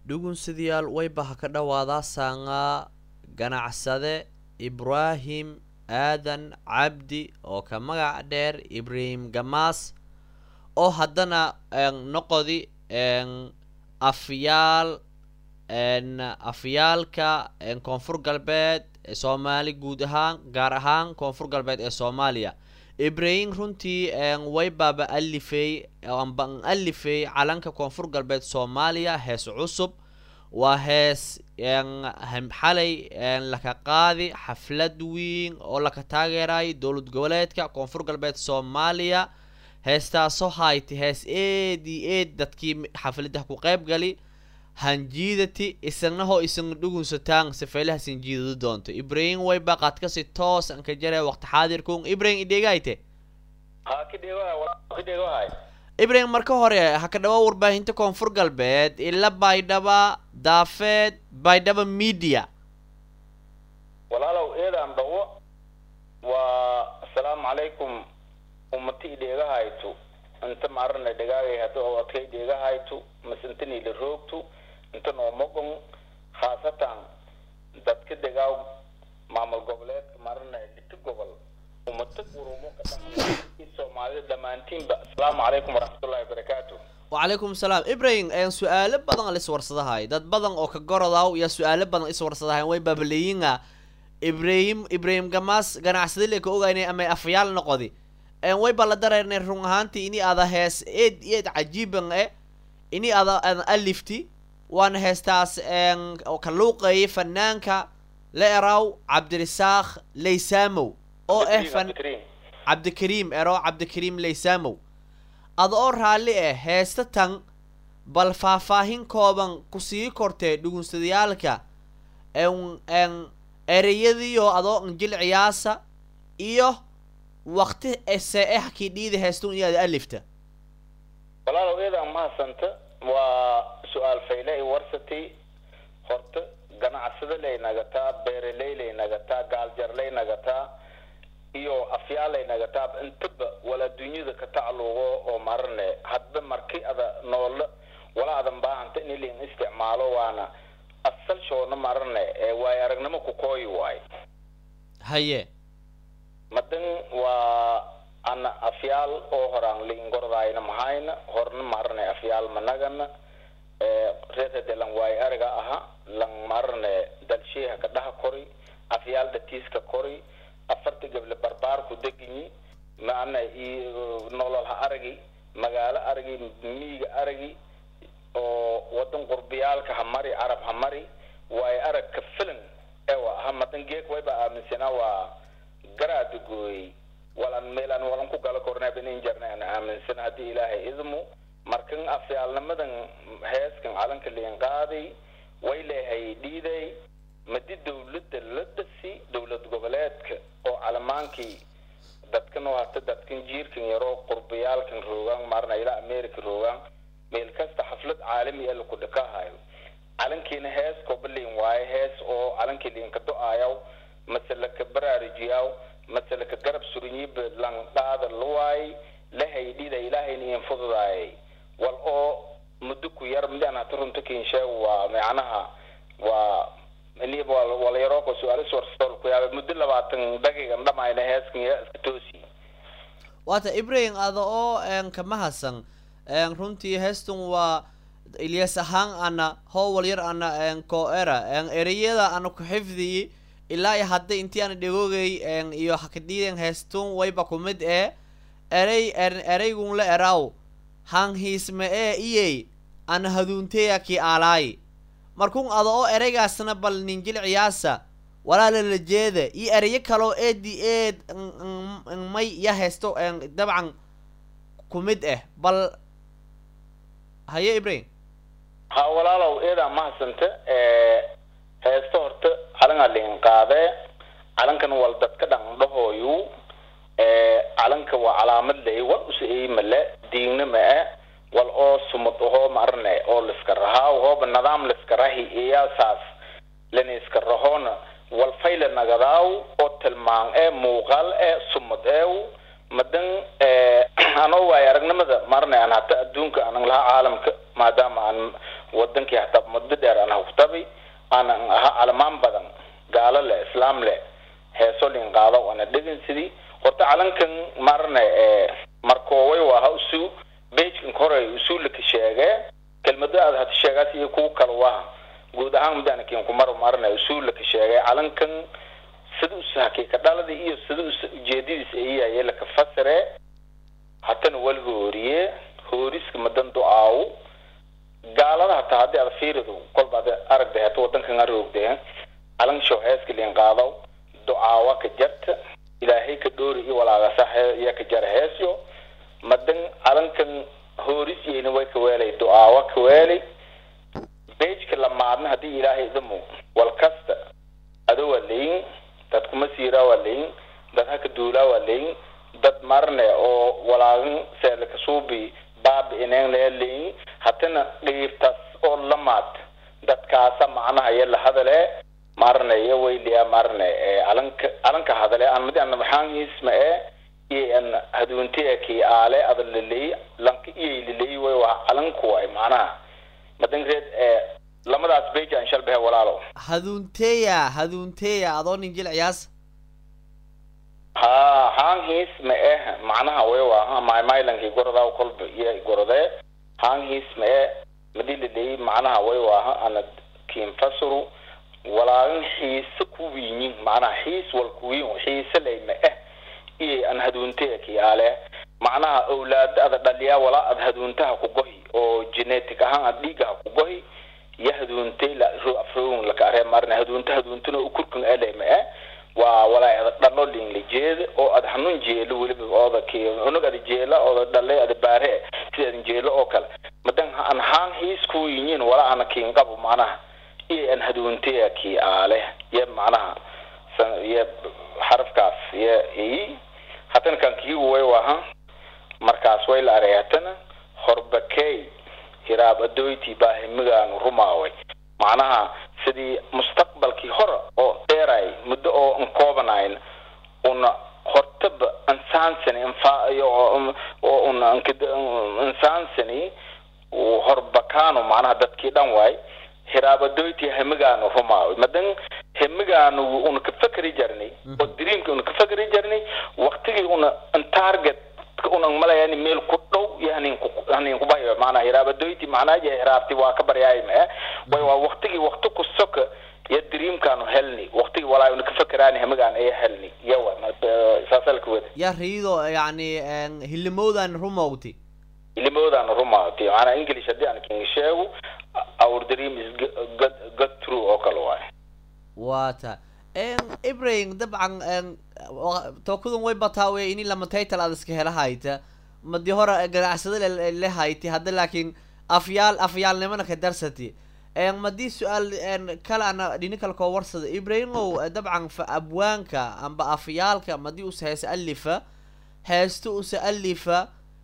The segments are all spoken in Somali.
dhugunsidayaal wayba ha ka dhawaadaa saanga ganacsade ibraahim aadan cabdi oo ka magac dheer ibraahim gamaas oo haddana noqodi afyaal afyaalka koonfur galbeed ee soomaali guud ahaan gaar ahaan koonfur galbeed ee soomaaliya ibrahim runtii waybaaba alifey amba an alifey calanka koonfur galbeed soomaaliya hees cusub waa hees xalay laka qaadi xaflad weyn oo laka taageerayo dowlad goboleedka koonfur galbeed soomaaliya heestaasoo hayti hees eed iyo eed dadkii xafladaha ku qayb gali hanjiidati isagnaho isagna dhugunsataan safeelaha sinjiidadu doonto ibrahim wayba qaadkasi toos an ka jare waqti xaadirkun ibrahim idheegayte ibrahim marka hore ha ka dhawa warbaahinta koonfur galbeed ila baydhaba daafeed baydhaba media walaalow eedaan dhawo waa asalaamu calaykum ummati idheegahaytu inta maarana dhagaagay hadda oo adkay dheegahaytu masintani la roogtu inta noomogon khaasatan dadka dhegaaw maamul goboleedka marana dhiti gobol ummata urumo ka dhaqan soomaalida dhammaantiinba asalaamu calaykum waraxmatullahi wabarakaatu wacalaykum salaam ibrahim su-aalo badan liswarsadahay dad badan oo ka gorodaw yaa su-aalo badan iswarsadahay way baabaleeyinga ibrahim ibrahim gamaas ganacsada le ka ogaynay ama afyaal noqodi way ba la dareernay run ahaantii ini ada hees eed eed cajiiban e ini ada ada alifti waana heestaas ka luuqeeyay fanaanka la eraw cabdirisaaq laysamow oo ah fan cabdikariim ero cabdikariim laysamow ada oo raalli ah heesta tan bal faahfaahin kooban kusii kortee dhugunsadayaalka ereyadiio adoo injil ciyaasa iyo wakti ese eh kii dhiida heestun iyo ada alifta walaalow eedaan mahadsanta waa su-aal fayle i warsati horta ganacsada lay nagataa beeraley lay nagataa gaaljarlay nagataa iyo afyaalay nagataa intaba wala dunyada ka tacluugo oo marane hadba marki ada noola wala adan baahanta in ilin isticmaalo waana asal shoona marane waayo aragnimo ku kooyi waayo haye madan waa ana afyaal oo horaan liingordayna mahayna horna marane afyaal managana reerade lan waayo ariga aha lan marane dalsheeha ka dhaha kori afyaal datiiska kori afarta gable barbaarku deginyi maana nolol ha aragi magaalo aragi miiga aragi oo wadan qurbiyaalka ha mari carab ha mari waayo arag ka filan ewa ha madan geek wayba aaminsanaa waa garaada gooyey walan meelaan walan ku gala kornaa inin jarna aan aaminsan haddii ilaahay idmu markan afyaalnimadan heeskan calanka liin qaaday way leehay dhiiday madi dawladda la dhasi dowlad goboleedka oo calamaankii dadkan oo hata dadkan jiirkan yaroo qurbiyaalkan roogaan maarna ilaa america roogaan meel kasta xaflad caalami ee laku dhakahayo calankiina hees kobaliin waaye hees oo calankii liinka do-aayaw mase laka baraarujiyaw mase laka garab surinyiba lan qaada luwaay lahay dhida ilaahayna iin fududaayay wal oo muddo ku yar midaan hata runta kinsheeg waa macnaha waa walayaroko su-aalis warsool ku yaaba muddo labaatan daqiiqan dhamayna heeskan yaa iska toosi waata ibrahim ada oo kama hasan runtii heestan waa ilyas ahaan ana howal yar ana ko-era ereyada ana ku xifdiyi ilaa iyo hadda intii ana dhegoogay iyo hakadhiiden heestun wayba kumid ee erey ereygun la eraw hanhiisme ee iyey ana haduunteya ki aalaay markun ada oo ereygaasna bal ninjil ciyaasa walaala la jeeda iyo ereyo kaloo eedi eed may ya heesto dabcan kumid ah bal haye ibrahim ha walaalow eedaa mahadsanta heesta horta calangaa liin qaadee calankan wal dadka dhan dhahooyu calanka waa calaamad ley wal usa eymale diigna ma-e wal oo sumad ahoo marne oo liska rahaa hooba nidaam liska rahi iyaasaas lana iska rahoona wal fayla nagadaaw oo tilmaan ee muuqaal ee sumad eew madan anoo waayo aragnimada marne aan hata adduunka anan lahaa caalamka maadaama aan wadankii hataa muddo dheer aan huktabi aanan aha calamaan badan gaalo leh islaam leh heeso lin qaado ana dhegin sidii horta calankan marne ee markooway waa ha usu bejkan koray usuulaka sheege kelmado aad hata sheegaas iyo kuwa kale waa guud ahaan mudanakin kumar marne usuulaka sheege calankan sida usa hakiika dhalada iyo sida usa ujeedadiisa ayaye laka fasire hatana wal hooriye hooriska madan do-aaw gaalada hataa haddii aad fiirido kolba ad aragda hata wadankan aroogde calan show heeska liin qaado do-aawa ka jarta ilaahay ka dhoori iyo walaagasa iya ka jara heesyo madan calankan hoorisiyeyna way ka weelay do-aawa ka weelay bejka lamaadna haddii ilaahay idamo wal kasta ado waa leyin dad kuma siiraa waa leyin dad haka duulaa waa leyin dad marne oo walaagan seelaka suubi baabi ineen lee leyin hatana dhiirtas oo lamaad dadkaasa macnaha iyo lahadale marne iyo weyliya marne ee calanka calanka hadale aan madi ana maxaangiisma ee iyo an haduuntiya kii aale ada laleey lanka iyay laleey way waa calanku waay macnaha madankeed ee lamadaas beja aan shalbahe walaalo haduunteya haduunteya adoo nin jilciyaas ha haangiis ma eh macnaha way waa maymailankii gorodaa kolba iyo gorodee haangiis ma eh madii laleey macnaha way waa ana kiinfasuru walaagan xiise ku wiinyin macnaha xiis wal kuwiin xiise lay ma eh iyo an haduunteya kii aale macnaha awlaada ada dhaliyaa walaa ad haduuntaha ku gohi oo genetic ahaan ad dhiigaha ku gohi iyo haduuntay la afroon laka aree marna haduunta haduuntuna ukurkan ele ma eh waa walaa ada dhalo lin la jeeda oo ad hanuun jeelo weliba ooda ki unug ada jeela ooda dhale ada baare sida adan jeelo oo kale madan an haan hiis ku yinyin walaa ana kiin qabo macnaha iyo an haduuntaya kii aale iyo macnaha iyo xarafkaas iyo i hatana kan kii way waha markaas way la arey hatana horbakey hiraab adoyti baa himigaanu rumaaway macnaha sidii mustaqbalkii hore oo dheeray muddo oo an koobanayn una hortaba ansaansani oo una ansaansani horbakaano macnaha dadkii dhan waay hiraabadoyti hemigaanu rumaaway madan hemigaanu una ka fakeri jarnay oo dreamki una ka fakeri jarnay waktigii una an target unan malayani meel ku dhow iyo hanin ku hanin kubayo maana hiraabadoyti macnaa je hiraabti waa ka baryaay ma way waa waktigii wakti ku soka iyo dreamkaanu helni waktigii walaa una ka fakeraani hemigaan ay helni yawa saasalka wada ya riido yacni hilimowdan rumowti hilimowdan rumaawti maanaa english haddii aan king sheego our dream is good good true oo kale waay wata ibrahim dabcan tookadan way bataa wey ini lama title aad iska hela hayta madi hore ganacsada le hayti hadda laakiin afyaal afyaalnimana ka darsati madii su-aal kale ana dhini kale koo warsada ibrahimow dabcan fa abwaanka amba afyaalka madii usa heesa alifa heesto usa alifa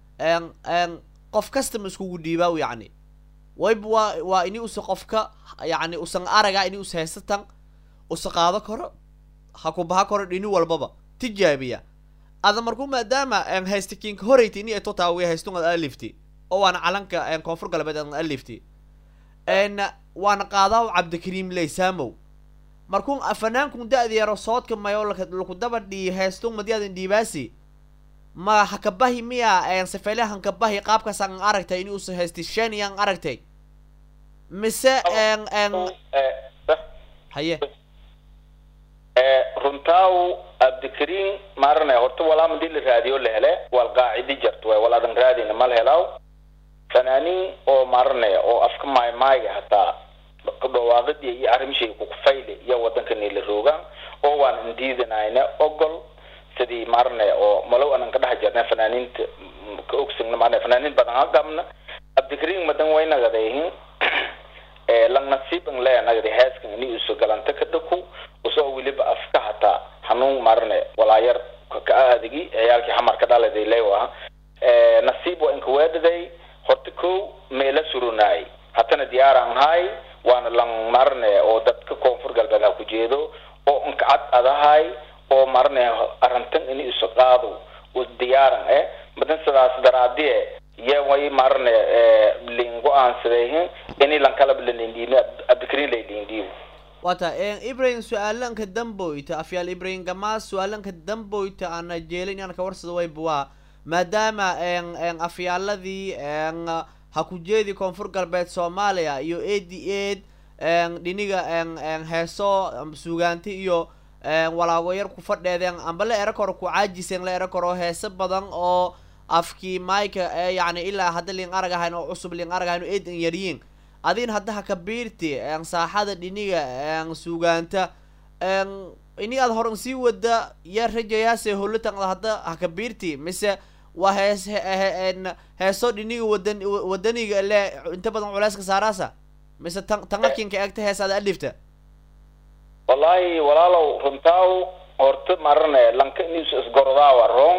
qof kastama iskugu dhiibaaw yacni wayba waa waa ini usa qofka yacni usan araga ini usa heesatan usa qaado karo ha ku baha karo dhini walbaba tijaabiya ada markuu maadaama haysta kinka horeyta ini ay totaawiya haystun ad alifti oo waana calanka koonfur galbeed ad alifti waana qaadaaw cabdikariim leysamow markuu fanaankun da-da yaro soodka mayo laku daba dhii haystun madiadan dhiibaasi ma hakabahi miya sifeyle hankabahi qaabkaas aan aragtay ini usa haysti shani aan aragtay mise haye runtaaw abdikariin maarane horta walaa madii la raadiyo la hele wal qaacidi jarto waay wal adan raadina mal helaaw fanaaniin oo maarane oo afka maaymaayga hataa dhawaaqidii iyo arrimshay kukufayle iyo wadankani la roogaan oo waan indiidanayna ogol sidii maarane oo malow anan ka dhex jirna fanaaniinta ka ogsagna maarane fanaaniin badan ha qabna abdikariin madan way nagadeehin lang nasiib ang le nagadi heeskan ini uso galanta ka dhaku usoo weliba afka hataa hanuun marne walaayar ka aadigi ciyaalkii xamarka dhaladay lewa nasiib waa inka weedhaday horta ko meela surunaay hatana diyaaraan haay waana lang marne oo dadka koonfur galbeed ha ku jeedo oo inka cad adahay oo marne arrintan ini isu qaado u diyaaran eh madan sidaas daraadie ye way marne lingo aansadayhin ini lankalab lalindhiimi abdikrin laylindhiibo wata ibrahim su-aalanka damboyta afyaal ibrahim gamaas su-aalanka damboyta ana jeelin inaan ka warsado waybuwaa maadaama afyaaladii ha ku jeedi koonfur galbeed soomaaliya iyo ad ad dhiniga heeso sugaanti iyo walaago yar ku fadheedeen amba la era koro ku caajiseen la era koro heese badan oo afkii maika ee yani ilaa hadda liin arag ahayn oo cusub liin arag ahayn oo eedan yaryiin adin hadda ha kabiirti saaxada dhiniga sugaanta ini aad horan sii wada yaa rajayaase holotangda hadda ha kabiirti mise waa hees heeso dhiniga wadan wadaniga le inta badan culeyska saaraasa mise tan tangakinka eegta hees aad alifta wallahi walaalow runtaaw horta marane lanka news isgordaawa rong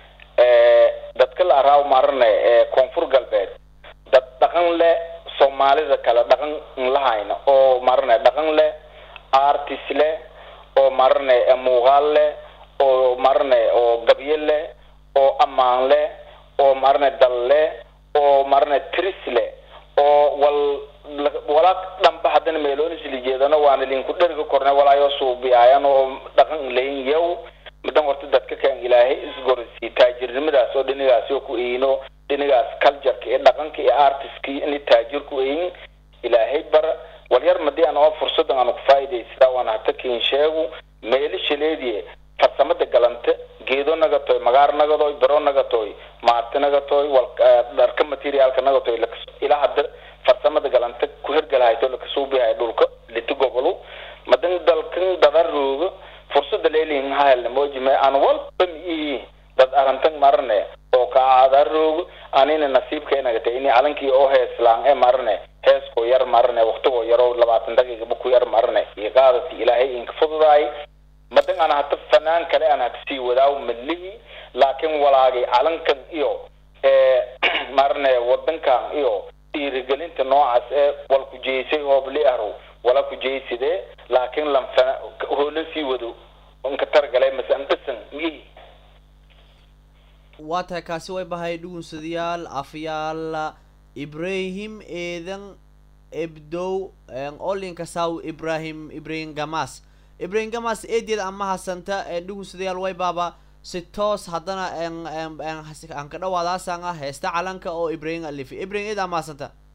dadka la araaw marane koonfur galbeed dad dhaqan le soomaalida kale dhaqan lahayna oo marane dhaqan leh artist leh oo marane muuqaal leh oo marane oo gabye leh oo ammaan leh oo marane dal leh oo marane tris leh oo wal wala dhanba haddana meeloonis lijeedano waana linku dherga korne walaayo suubiyaayan oo dhaqan layn yow madan horta dadka kan ilaahay isgorsi taajirnimadaas oo dhinigaas oo ku eyno dhinigaas cultureka iyo dhaqanka iyo artistka ini taajir ku eyin ilaahay bar walyar madii aan oo fursadan aan ku faa'iidaysadaa waan hata kiin sheegu meeli shaleediye farsamada galanta geedo nagatoy magaar nagadoy bero nagatoy maarti nagatoy wal dharka materiaalka nagatoy ilaa hadda farsamada galanta ku hergalahayto lakasuubihay dhulka liti gobolu madan dalkan dadarooga fursada leelin hahelna mojime aan walba mi dad arantan marne oo kaadarooga anina nasiibka inagata ini calankii oo heeslaan ee marne heeskoo yar marne waqtigoo yaroo labaatan daqiiqaba ku yar marne iyo qaadati ilaahay inka fududaay madan aan hata fanaan kale aan hatasii wadaaw malihi laakiin walaagay calankan iyo marne wadankan iyo dhiirigelinta noocaas ee wal ku jeysay hoobli ahrow wala ku jeysidee laakiin lanfana hoolan sii wado inka targalay mase an dhisan miihi waa tahay kaasi way bahay dhugunsadayaal afyaal ibrahim eedan ebdow olinka saw ibrahim ibrahim gamas ibrahim gamas eedeed ama hasanta dhugunsadayaal way baaba si toos haddana aan ka dhawaadaasanga heesta calanka oo ibrahim alifi ibrahim eed ama hasanta